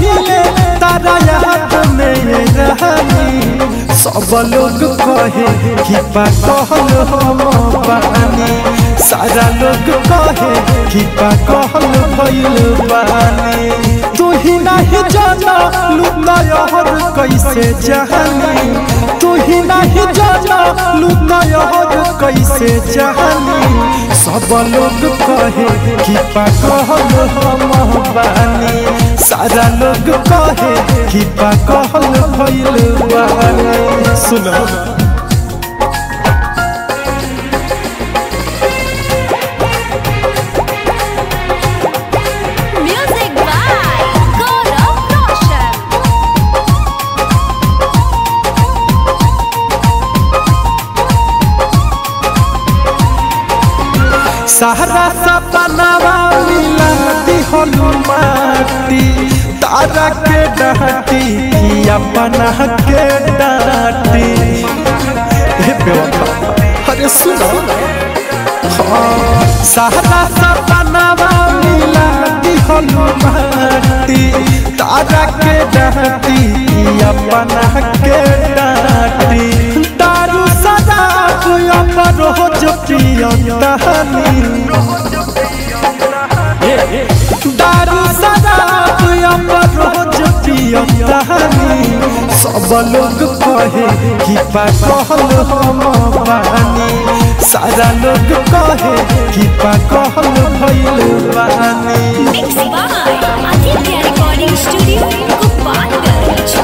पहिले तारा याद में रहनी सब लोग कहे कि पागल हम बानी सारा लोग कहे कि पागल भइल बानी तू ही नहीं जाना लुका यहर कैसे जहानी तू ही नहीं जाना लुका यहर कैसे जहानी सब लोग कहे कि पागल हम बानी सारा लोग कहे कि पागल भइल बानी सुनो Music by Gaurav Roshan. सहरा सपनावा मिला दिहनु माटी तारा के डाटी कि अपना के डाटी हे बेवफा अरे सुनो हाँ, सहरा सपनावा मिला दिहनु माटी तारा के डाटी कि अपना के डाटी दारू सदाब अमर हो जो पियंतानी दारू शराब अमर रोज पियंतानी सब लोग कहे कि पागल हम बानी सारा लोग कहे कि पागल भइल बानी Mixed by Aditya Recording Studio, Gopalganj.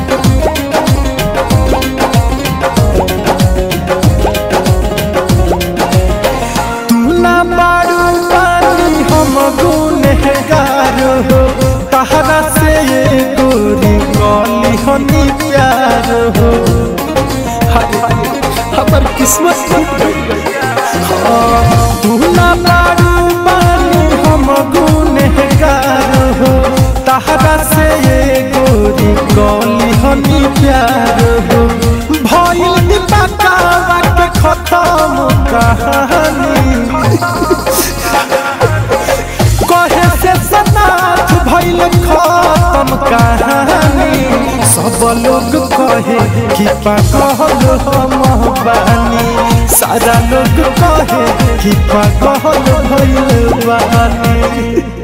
तू ना मारू पानी हम गुनहगार हो तहरा से ये गोरी कली हनी प्यार हो हाय हमर किस्मत टूट गई हाँ, तू ना मारू पानी हम गुनहगार हो तहरा से ये गोरी कली हनी प्यार हो भइल दीपकावा के खत्म कहानी कहे से सनाथ भइल खत्म कहानी सब लोग कहे कि पागल हम बानी सारा लोग कहे कि पागल भइल बानी